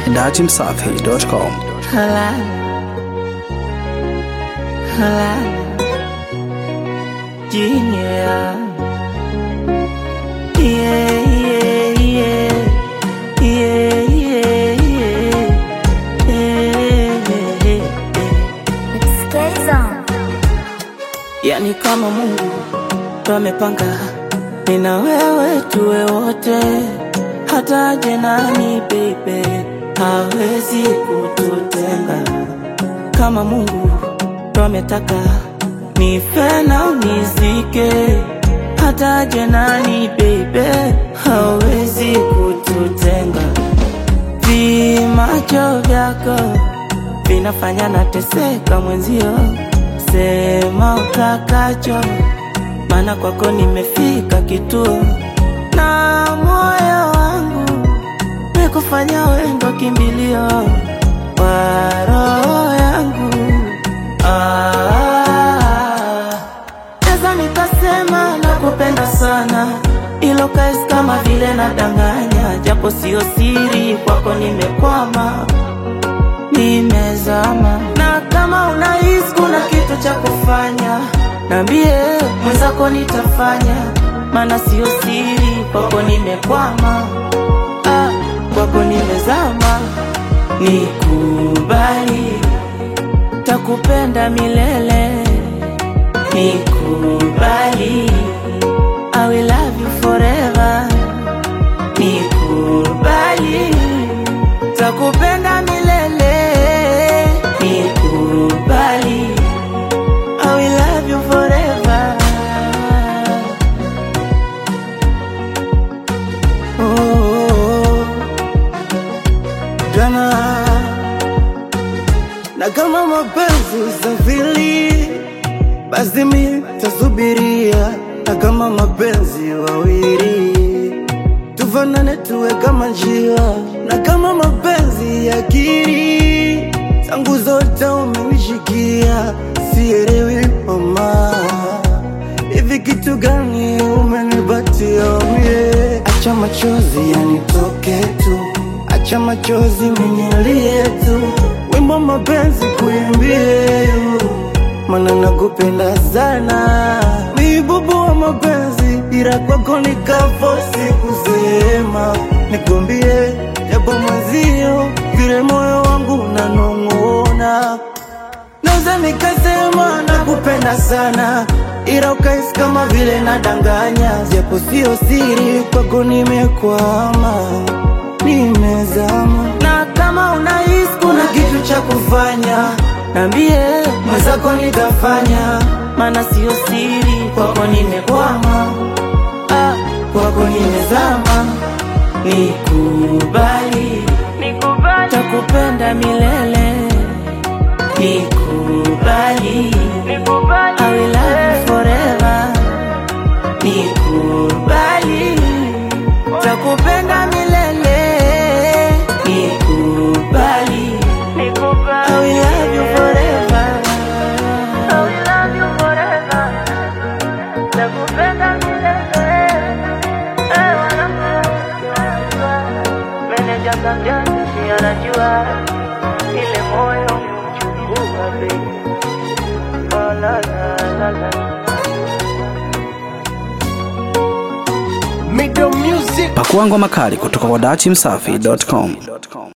dachimsafi.com. Halal. Halal. Yeah. Yeah, yeah, yeah. Yeah, yeah, yeah. Yeah, yeah, yeah. Skazon. Yani kama Mungu ndo amepanga nina wewe tuwe wote, hata aje nani baby hawezi kututenga. Kama Mungu ndo ametaka nife na unizike, hata aje nani baby hawezi kututenga. Vimacho vyako vinafanya nateseka mwenzio, sema utakacho, maana kwako nimefika kituo, na moyo wangu nikufanya wendo kimbilio wa roho yangu. Ah, Naweza nikasema nakupenda sana, ilo kaisi kama vile nadanganya, japo sio siri, kwako nimekwama nimezama na kama unahisi kuna kitu cha kufanya nambie mwenzako nitafanya maana sio siri kwako nimekwama ah, kwako nimezama nikubali takupenda milele nikubali I will love you forever nikubali takupenda milele nikubali I will love you forever oh, oh, oh. jana na kama mapenzi usafiri basi mi tasubiria na kama mapenzi wawili tufanane tuwe kama njia na kama mapenzi akili zangu zote umenishikia sielewi mama hivi kitu gani umenipatia mie acha machozi yanitoke tu acha machozi minyalie tu wimbo mapenzi kuimbie mana nakupenda sana mibubu wa mapenzi ila kwako nikafosi kusema nikwambie japo mwenzio vile moyo wangu unanong'ona naweza nikasema nakupenda sana ila ukaisi kama vile nadanganya japo sio siri kwako nimekwama nimezama na kama unahisi kuna kitu cha kufanya nambie mwenzako nitafanya maana sio siri kwako nimekwama ah, kwako nimezama nikubali takupenda milele nikubali I will love you forever nikubali takupenda milele nikubali I will love you forever I will love you forever nakupenda milele Eh, wanangu, meneja Sanjani si anajua ile moyo umechukua baby Oh, la, la, la, la. Middle music Pakua ngoma kali kutoka kwa dachimsafi.com.